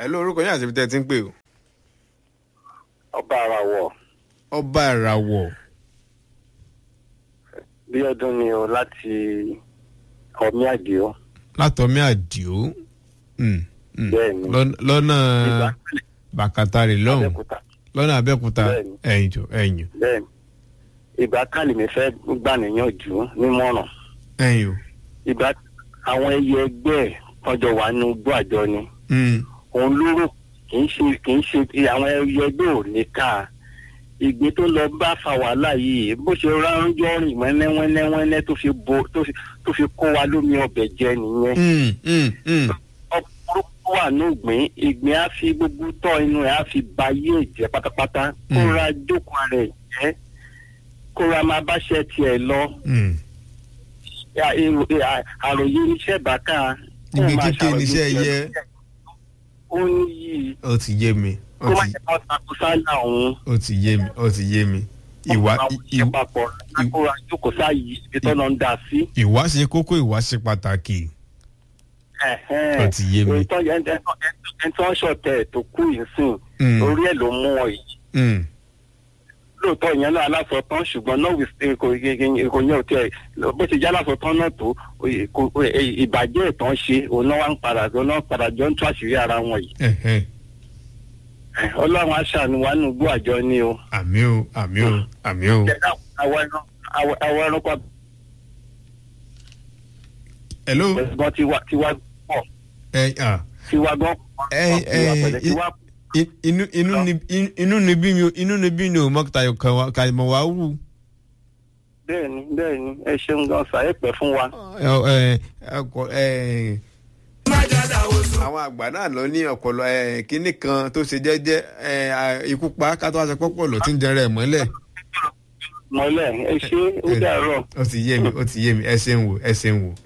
ẹ ló orúkọ yín àti ibi tẹ́ ẹ ti ń pè o. ọba ara wọ̀ ọba ìràwọ̀ bí ọdún ni o láti ọmí àdìo látọ̀mí àdìo Mm, mm. Bẹ́ẹ̀ni. Lọ́n- lọ́nà ìgbà bàkàtàrì lọ́hùn Abẹ́òkúta lọ́nà abẹ́òkúta Bẹ́ẹ̀ni. ẹ̀yìn jọ ẹ̀yìn bẹ́ẹ̀ ni ìgbà kálí mi fẹ́ gbà níyànjú nímọ̀ràn ẹ̀yìn o. ìgbà àwọn ẹyẹ ẹgbẹ́ ẹ̀ ọjọ́ wà nínú igbó àjọ ni Mm, òun lóró kì í ṣe kì í ṣe àwọn ẹyẹ ẹgbẹ́ ò ní ká ìgbé tó lọ bá fa wàhálà yìí bó ṣe ránjọ́ rìn wẹ́nẹ́wẹ́nẹ́wẹ́nẹ́ tó fi bo tó fi tó fi kó wa lómi ọbẹ̀ jẹ nìyẹn mm, mm, mm. ọkùnrin wà ní ìgbín ìgbín á fi gbogbo tọ́ inú ẹ̀ á fi ba yé ìjẹ́ pátápátá kó Mm. ra jókòó rẹ̀ jẹ́ kó ra máa báṣẹ́ tiẹ̀ lọ Mm. Ya, èrò- ẹ, à- àròyé iṣẹ́ bàkà kó Ìgbé máa kíké ṣàròyé níṣẹ́ tiẹ̀ yẹ. lọ. ó ní yìí ó ti yé mi ó kó má ti ṣe kọ́ takò sáyà òun ó ti yé mi ó ti yé mi ìwà àwọn ì- ìṣe papọ̀ kó ra jókòó sáyé ibi tó lọ ń dà sí. ìwà ṣe kókó ìwà ṣe pàtàkì Ẹ̀hẹ́n. Ó ti yé mi. Èyí tó yẹ- ẹni tó- ẹni tó ń ṣọ̀tẹ̀ tó kú yìí sìn Mm. orí ẹ̀ ló mú ọ yìí. Mm, lóòótọ́ ìyẹn náà aláṣọ tán ṣùgbọ́n náà wí- kò kò yẹn ò tiẹ̀ bó ti jẹ́ aláṣọ tán náà tó kò- kò- ìbàjẹ́ ìtàn ṣe òun náà wá ń padà òun náà padà jọ ń tú àṣírí ara wọn yìí. ẹ̀hẹ́n. ọlọ́run aṣàánú wa nínú igbó àjọ ni o. àmì o àmì o àmì o. Jẹ́ ká- àwọn ẹran àwọn- àwọn ẹranko hello àgbẹ̀gbọ́n ti wá ti wá pọ̀ ẹ à ti wá gbọ́n pọ̀ ẹ ti wá pẹ̀lẹ́ ti ẹ wá i- inú inú ni in- inú ni bí mi o inú ni bí mi o mọ tayo kan wa ka mọ wa wù. bẹ́ẹ̀ni bẹ́ẹ̀ni ẹ ṣeun gan sa ẹ pẹ́ fún wa. ẹ ẹ ọkọ ẹ. àwọn àgbà náà lọ ní ọpọlọ ẹ kínní kan tó ṣe jẹ́jẹ́ ẹ à, ikú pa kátó aṣọ pọpọ lọ tí ń jẹrẹ ẹ mọ́lẹ̀. mọ́lẹ̀ ẹ ṣe ó dàárọ̀. ó ti yé mi ó ti yé mi ẹ ṣe ń wò ẹ ṣe ń wò.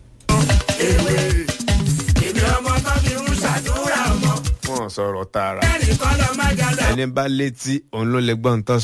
èmi ọmọ tó fi ń ṣàdúrà ọmọ wọn sọ̀rọ̀ tààrà ẹnì kan lọ má jáde. ẹni bá létí òun ló lè gbọ́ ń tọ́